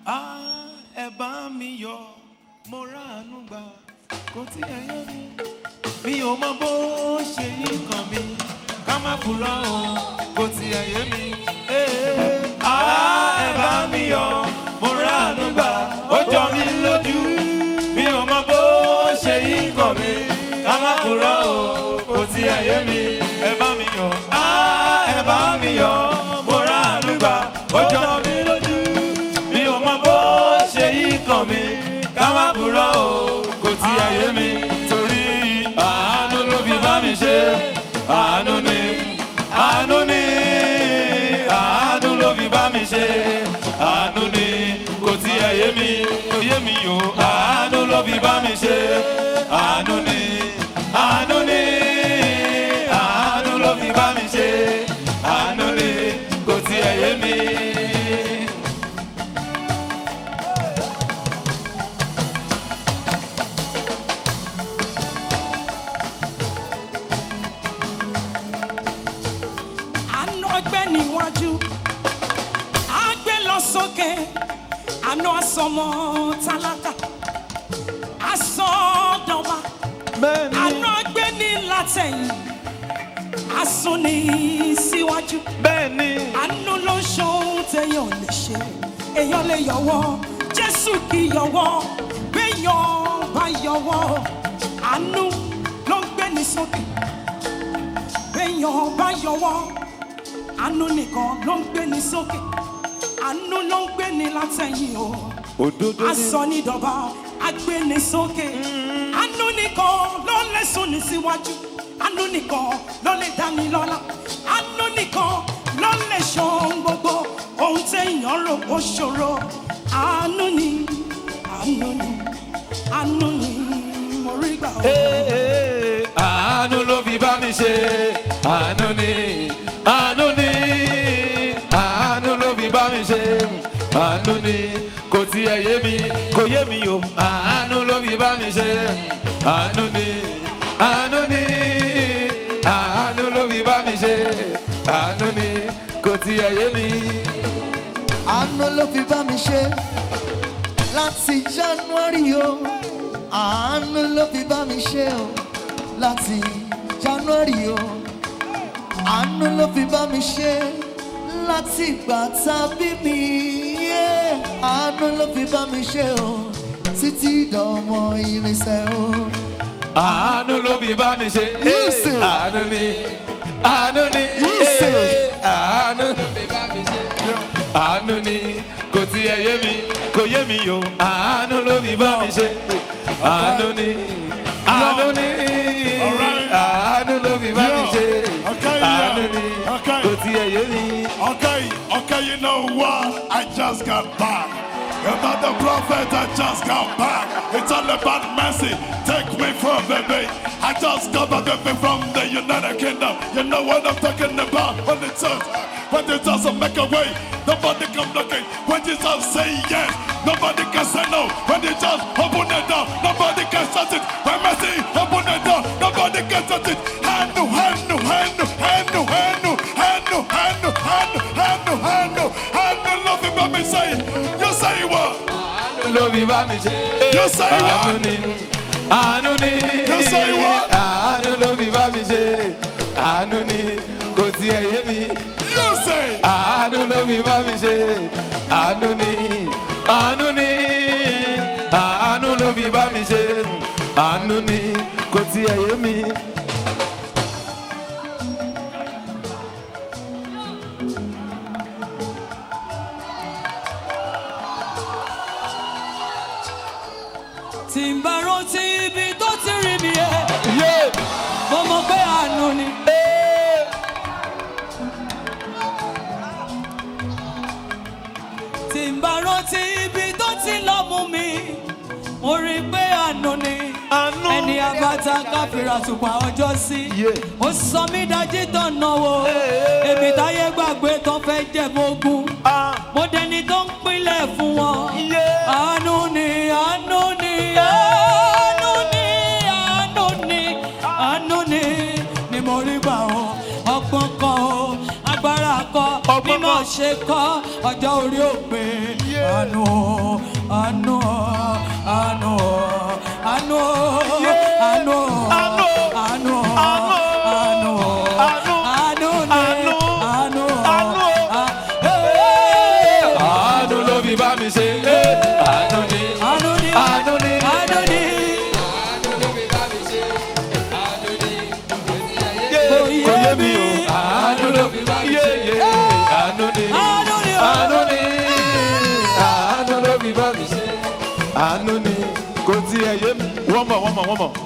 Ah, ẹ bá mi yọ mo ráàánú gbà kò tí ẹ yé mi. mi ò mọ bó ṣe yí kan mi ká má kúrò o kò tí ẹ yé mi. Eh, ah, ẹ bá mi yọ mo ráàánú gbà ó jọ mí lójú. mi ò mọ bó ṣe yí kan mi ká má kúrò o kò tí ẹ yé mi. ẹ bá mi yọ ah, ẹ bá mi yọ mo ráàánú gbà ó jọ mí lójú mi ò mọ bó ṣe yí kàn mí ká má búrọ́ o kò tí ayé mi torí àánú ló fi bá mi ṣe àánú ni àánú ni àánú ló fi bá mi ṣe àánú ni kò tí ayé mi kò yé mi o àánú ló fi bá mi ṣe àánú ni àánú ni àánú ló fi bá mi ṣe àánú ni kò tí ayé mi. àánú ọgbẹ́ níwájú àgbẹ̀ lọ sókè àánú asọmọ tálákà asọdọba àánú ọgbẹ́ ní látẹ̀yìn asún ní síwájú bẹ́ẹ̀ni àánú ló ń ṣohun téèyàn lè ṣe èèyàn lè yọwọ́ jésù kì í yọwọ́ béèyàn bá yọwọ́ àánú ló ń gbé ní sókè béèyàn bá yọwọ́ àánú nìkan ló ń gbé ní sókè àánú ló ń gbé ní látẹ̀yìn o òdodo ni aṣọ ní dọ̀bà agbé ní sókè àánú nìkan ló lè sún ní síwájú àánú nìkan ló lè dá ní lọ́lá àánú nìkan ló lè ṣohun gbogbo ohun téèyàn rò ó ṣòro àánú ni àánú ni àánú ni mo rí gbà ó. Ee, àánú ló fi bá mi ṣe àánú ni àánú ni àánú ló fi bá mi ṣe àánú ni kò tiẹ̀ yé mi kò yé mi o àánú ló fi bá mi ṣe àánú ni àánú ni àánú ló fi bá mi ṣe àánú ni kò tiẹ̀ yé mi. àánú ló fi bá mi ṣe láti january o àánú ló fi bá mi ṣe o láti january o àánú ló fi bá mi ṣe láti ìgbà tá a bí mi yeah. àánú ló fi bá mi ṣe o títí dọmọ irinṣẹ́ o. àánú ló fi bá mi ṣe Yusuf. àánú ni àánú ni Yusuf. àánú ló fi bá mi ṣe àánú ni kò tiẹ̀ yé mi kò yé mi o àánú ló fi bá mi ṣe àánú ni àánú ni àánú ló fi bá mi ṣe Okay, yeah. àánú ni Okay. kò tiẹ̀ yé mi. Okay, okay, you know what? I just got back. You're not the prophet, I just got back. It's all about mercy. Take me from baby. I just got back baby, from the United Kingdom. You know what I'm talking about? When it says, when it doesn't make a way, nobody come looking. When Jesus say yes, nobody can say no. When you just open the door, nobody can shut it. When mercy open the door, nobody can shut it. Handle, handle, handle, handle, handle, handle, handle, handle, handle, handle, handle. Love it, let me say it. You say what? àánú ló fi bá mi ṣe. You say àánú what? ni àánú ni You say what? àánú ló fi bá mi ṣe àánú ni kò tiẹ̀ yé mi You say. àánú ló fi bá mi ṣe àánú ni àánú ni àánú ló fi bá mi ṣe àánú ni kò tiẹ̀ yé mi. tí n bá rántí ibi tó ti rí mi ẹ Yeah. mo mọ̀ pé àánú ni. tí n bá rántí ibi tó ti lọ mú mi mo rí i pé àánú ni Àánú. ẹni abata káfíra tùpà ọjọ́ sí Yeah. ó sọ mí dájí tán náwó èmi táyé gbàgbé tó fẹ́ jẹ̀mógún Ah. mo dẹni tó ń pínlẹ̀ fún wọn Yeah. àánú ni àánú ni àánú ni àánú ni àánú ni ni mo rí gbà ó ọgbọ́n kan ó agbára kan Ọgbọ́n mímọ̀ kan. ṣe ṣe kọ́ ọjọ́ orí òpè àánú àánú àánú àánú àánú àánú àánú àánú àánú ni àánú àánú ló fi bá mi ṣe àánú ni àánú ni àánú ni àánú ni kò yé mi o àánú ló fi bá mi ṣe àánú ni àánú ni àánú ni àánú ló fi bá mi ṣe àánú ni kò tiẹ̀ yé mi. wọ́n mọ̀ wọ́n mọ̀ wọ́n mọ̀.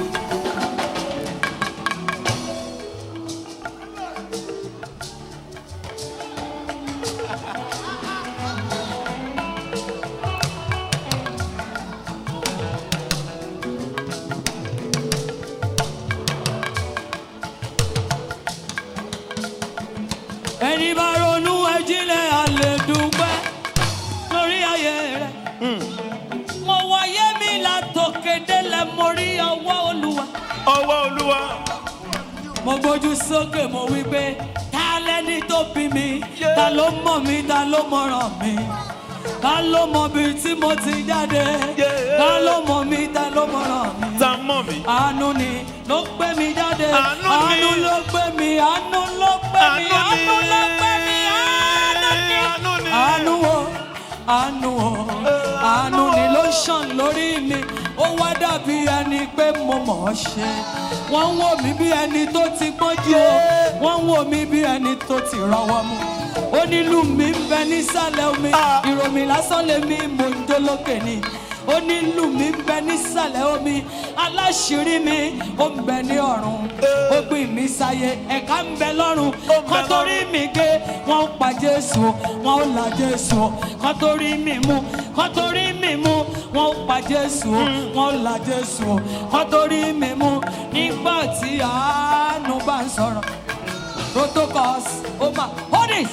ẹni bá ronú ẹjílẹ̀ alẹ́ dúpẹ́ lórí ayé rẹ̀. mo wáyé mi látòkè délẹ̀ mo rí ọwọ́ olúwa. ọwọ́ olúwa mo gbójú sókè mo wí pé ta lẹni tó bí mi ta ló mọ̀ mi ta ló mọ̀ràn mi ta ló mọ̀ bí tí mo ti jáde ta ló mọ̀ mi ta ló mọ̀ràn mi. ta mọ̀ mi. àánú ni ló gbé mi jáde Àánú ni. àánú ló gbé mi àánú ló gbé mi Àánú ni. àánú ló gbé mi àánú ni Àánú ni. àánú o àánú o àánú ni ló ṣàn lórí mi ó wá dàbí ẹni pé mo mọ̀ ọ́ ṣe wọ́n ń wò mí bí ẹni tó ti gbọ́njú o wọ́n ń wò mí bí ẹni tó ti rọwọ́ mú onílù mi ń bẹ nísàlẹ̀ omi ìròmí lásán lèmi mò ń jó lókè ni onílù mi ń bẹ nísàlẹ̀ omi aláṣírí mi ó ń bẹ ní ọ̀run ó gbìn mí sáyé ẹ̀ka ń bẹ lọ́run kan torí mi gé wọ́n ń pa jésù wọ́n ń la jésù kan torí mi mú kan torí mi mú wọ́n ń pa jésù wọ́n ń la jésù kan torí mi mú nígbà tí àánú bá ń sọ̀rọ̀ protocols ó máa hold it.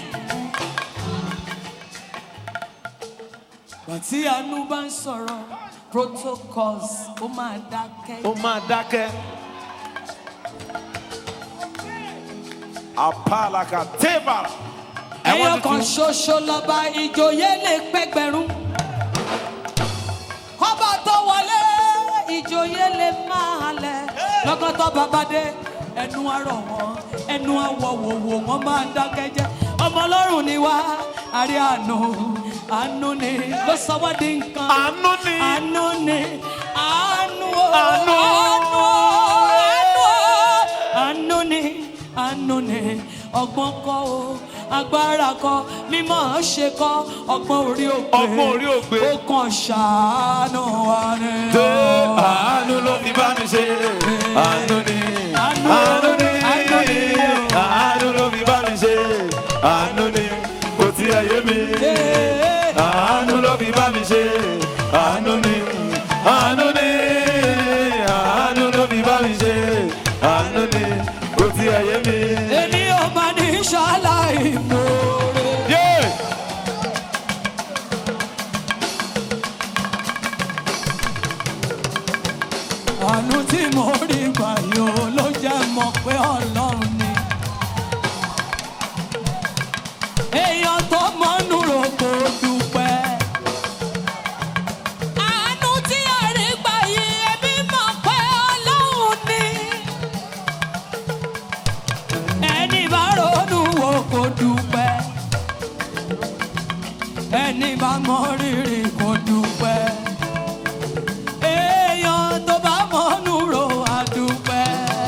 Bàtí àánú bá ń sọ̀rọ̀ protocols ó máa dákẹ́. ó máa dákẹ́. apalaka tébàrà. ẹyọ kan ṣoṣo lọba ìjòyè lè pẹgbẹrún. kọ́bà tó wọlé ìjòyè lè máa lẹ̀. lọ́gọ́tọ̀ bàbá dé ẹnu àrọ̀ wọn ẹnu àwọ̀wòwò wọn máa dákẹ́ jẹ́. ọmọ ọlọ́run ni wá àrí àánú àánú ni ló sọ wá di nǹkan. àánú ni. àánú ni àánú o Àánú. àánú o àánú o àánú ni àánú ni ọgbọ́n kọ́ o agbára kọ́ mímọ́ ṣe kọ́ ọgbọ́n orí òpè Ọgbọ́n orí òpè. ó kàn ṣàánú wa ni. Ṣé àánú ló fi bá mi ṣe? Àánú ni. Àánú. Àánú ni. Àánú ni. Àánú ló fi bá mi ṣe. Àánú ni. Kò tí ẹ yé mi. Ee, Àánú ló fi bá mi ṣe. Àánú ni. Àánú ni. Àánú ló fi bá mi ṣe. Àánú ni. Kò tí ẹ yé mi. èmi ò máa ní ṣàlàyé mòore. Yeah. àánú tí mo rí gbà yóò ló jẹ́ mọ̀ pé ọlọ́run ni. èèyàn tó mọ́nú ro kò dúpẹ́. àánú tí a rí gbà yìí ẹbí mọ̀ pé ọlọ́run ni. ẹni bá ronú wo kò dúpẹ́. ẹni bá mọ rírì kò dúpẹ́ èèyàn tó bá mọ́nú ro àdúpẹ́.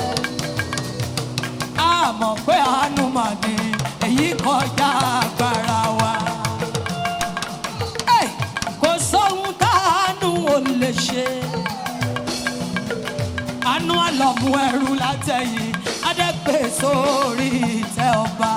a mọ̀ pé àánú mà ní èyí kọjá agbára wa. Ẹ̀, kò sóhun táàánú ò lè ṣe. àánú àlọ́mú ẹrú látẹ̀yìn adẹ́gbẹ́ sórí ìtẹ́ ọba.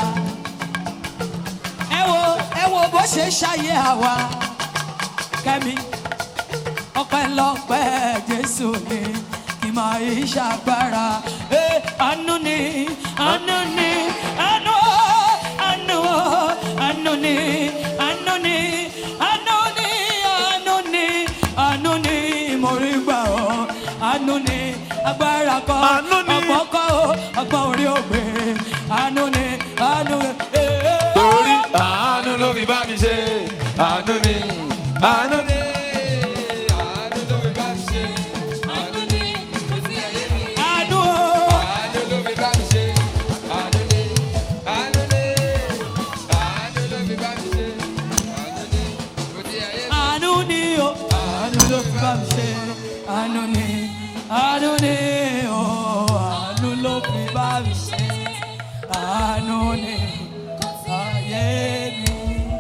ẹ wo ẹ wo bó ṣe ṣàyẹ àwa kẹ́mi ọpẹ́lọpẹ́ jésù ni kì máa yí ṣàgbára ẹ àánú ni àánú ni àánú àánú àánú ni àánú ni àánú ni àánú ni àánú ni mo rí gbà ọ àánú ni agbára kọ Àánú ni. ọgbọ́n kọ ọgbọ́n orí ògbé àánú ni àánú ẹ ẹ. Torí àánú àánú ni àánú ni àánú ló fi bá mi ṣe àánú ni kò sí ayé mi. àánú o. Àánú ló fi bá mi ṣe, àánú ni, àánú ni, àánú ló fi bá mi ṣe, àánú ni, kò sí ayé mi. àánú ni o àánú ló fi bá mi ṣe àánú ni àánú ni